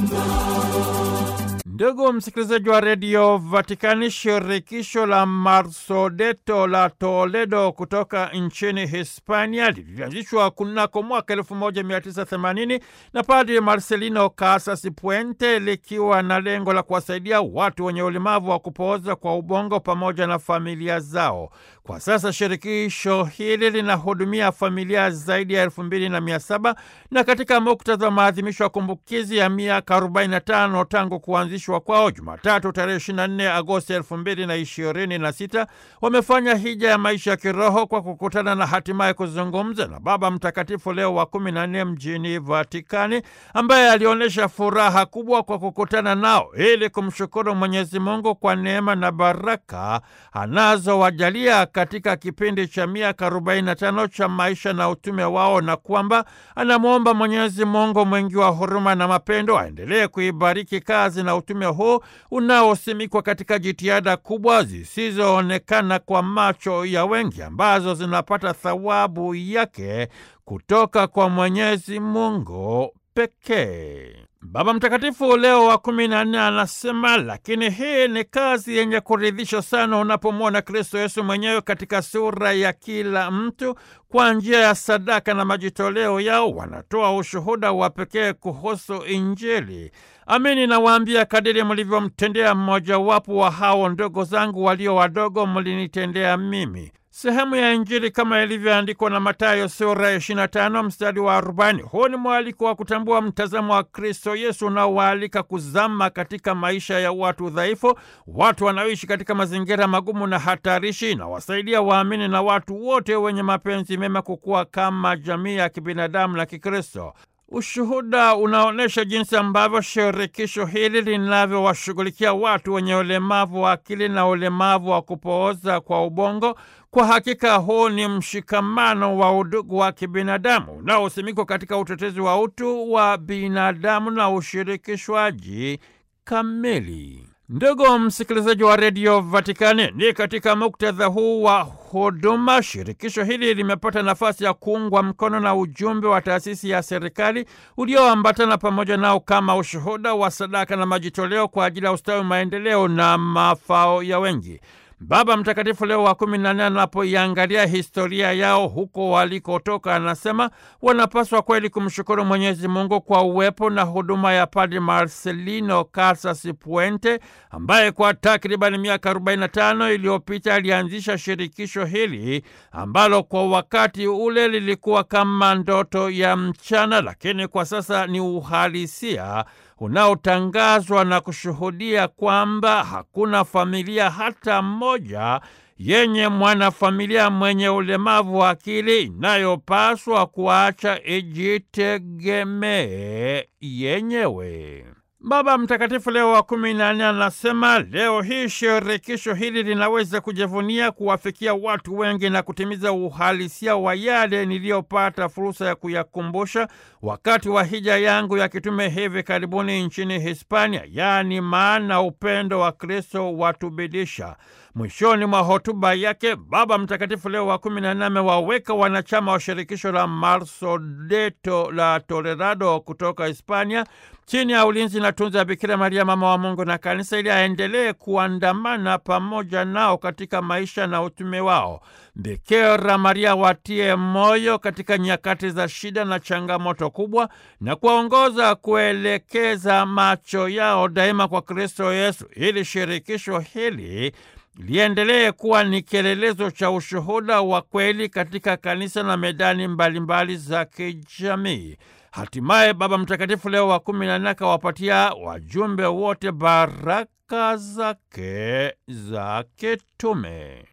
Ndugu msikilizaji wa redio Vatikani, shirikisho la Marsodeto la Toledo kutoka nchini Hispania lilianzishwa kunako mwaka 1980 na Padri Marcelino Casas Puente, likiwa na lengo la kuwasaidia watu wenye ulemavu wa kupooza kwa ubongo pamoja na familia zao. Kwa sasa shirikisho hili linahudumia familia zaidi ya elfu mbili na mia saba na katika muktadha wa maadhimisho ya kumbukizi ya miaka 45 tangu kuanzishwa kwao Jumatatu tarehe 24 Agosti 2026 wamefanya hija ya maisha ya kiroho kwa kukutana na hatimaye kuzungumza na Baba Mtakatifu Leo wa 14 mjini Vatikani, ambaye alionyesha furaha kubwa kwa kukutana nao ili kumshukuru Mwenyezi Mungu kwa neema na baraka anazowajalia katika kipindi cha miaka 45 cha maisha na utume wao, na kwamba anamwomba Mwenyezi Mungu mwingi wa huruma na mapendo aendelee kuibariki kazi na utume huu unaosimikwa katika jitihada kubwa zisizoonekana kwa macho ya wengi ambazo zinapata thawabu yake kutoka kwa Mwenyezi Mungu pekee. Baba Mtakatifu Leo wa kumi na nne anasema, lakini hii ni kazi yenye kuridhisha sana unapomwona Kristo Yesu mwenyewe katika sura ya kila mtu. Kwa njia ya sadaka na majitoleo yao wanatoa ushuhuda wa pekee kuhusu Injili. Amini nawaambia, kadiri mlivyomtendea mmojawapo wa hao ndogo zangu walio wadogo, mlinitendea mimi. Sehemu ya Injili kama ilivyoandikwa na Mathayo sura ya 25 mstari wa 40. Huu ni mwaliko wa kutambua mtazamo wa Kristo Yesu unaowaalika kuzama katika maisha ya watu dhaifu, watu wanaoishi katika mazingira magumu na hatarishi, na wasaidia waamini na watu wote wenye mapenzi mema kukua kama jamii ya kibinadamu na Kikristo. Ushuhuda unaonyesha jinsi ambavyo shirikisho hili linavyowashughulikia watu wenye ulemavu wa akili na ulemavu wa kupooza kwa ubongo. Kwa hakika huu ni mshikamano wa udugu wa kibinadamu unaosimikwa katika utetezi wa utu wa binadamu na ushirikishwaji kamili. Ndugu msikilizaji wa redio Vatikani, ni katika muktadha huu wa huduma, shirikisho hili limepata nafasi ya kuungwa mkono na ujumbe wa taasisi ya serikali ulioambatana pamoja nao kama ushuhuda wa sadaka na majitoleo kwa ajili ya ustawi, maendeleo na mafao ya wengi. Baba Mtakatifu Leo wa kumi na nne anapoiangalia historia yao huko walikotoka, anasema wanapaswa kweli kumshukuru Mwenyezi Mungu kwa uwepo na huduma ya Padre Marcelino Casas Puente ambaye kwa takribani miaka 45 iliyopita alianzisha shirikisho hili ambalo kwa wakati ule lilikuwa kama ndoto ya mchana, lakini kwa sasa ni uhalisia unaotangazwa na kushuhudia kwamba hakuna familia hata moja yenye mwanafamilia mwenye ulemavu wa akili inayopaswa kuacha ijitegemee yenyewe. Baba Mtakatifu Leo wa kumi na nne anasema leo hii shirikisho hili linaweza kujivunia kuwafikia watu wengi na kutimiza uhalisia wa yale niliyopata fursa ya kuyakumbusha wakati wa hija yangu ya kitume hivi karibuni nchini Hispania, yaani maana upendo wa Kristo watubidisha. Mwishoni mwa hotuba yake Baba Mtakatifu Leo wa kumi na nne amewaweka wanachama wa shirikisho la Marsodeto la Tolerado kutoka Hispania chini ya ulinzi na tunza ya Bikira Maria mama wa Mungu na Kanisa, ili aendelee kuandamana pamoja nao katika maisha na utume wao. Bikira Maria watie moyo katika nyakati za shida na changamoto kubwa, na kuwaongoza kuelekeza macho yao daima kwa Kristo Yesu, ili shirikisho hili liendelee kuwa ni kielelezo cha ushuhuda wa kweli katika kanisa na medani mbalimbali mbali za kijamii. Hatimaye Baba Mtakatifu Leo wa kumi na nne akawapatia wajumbe wote baraka zake za kitume.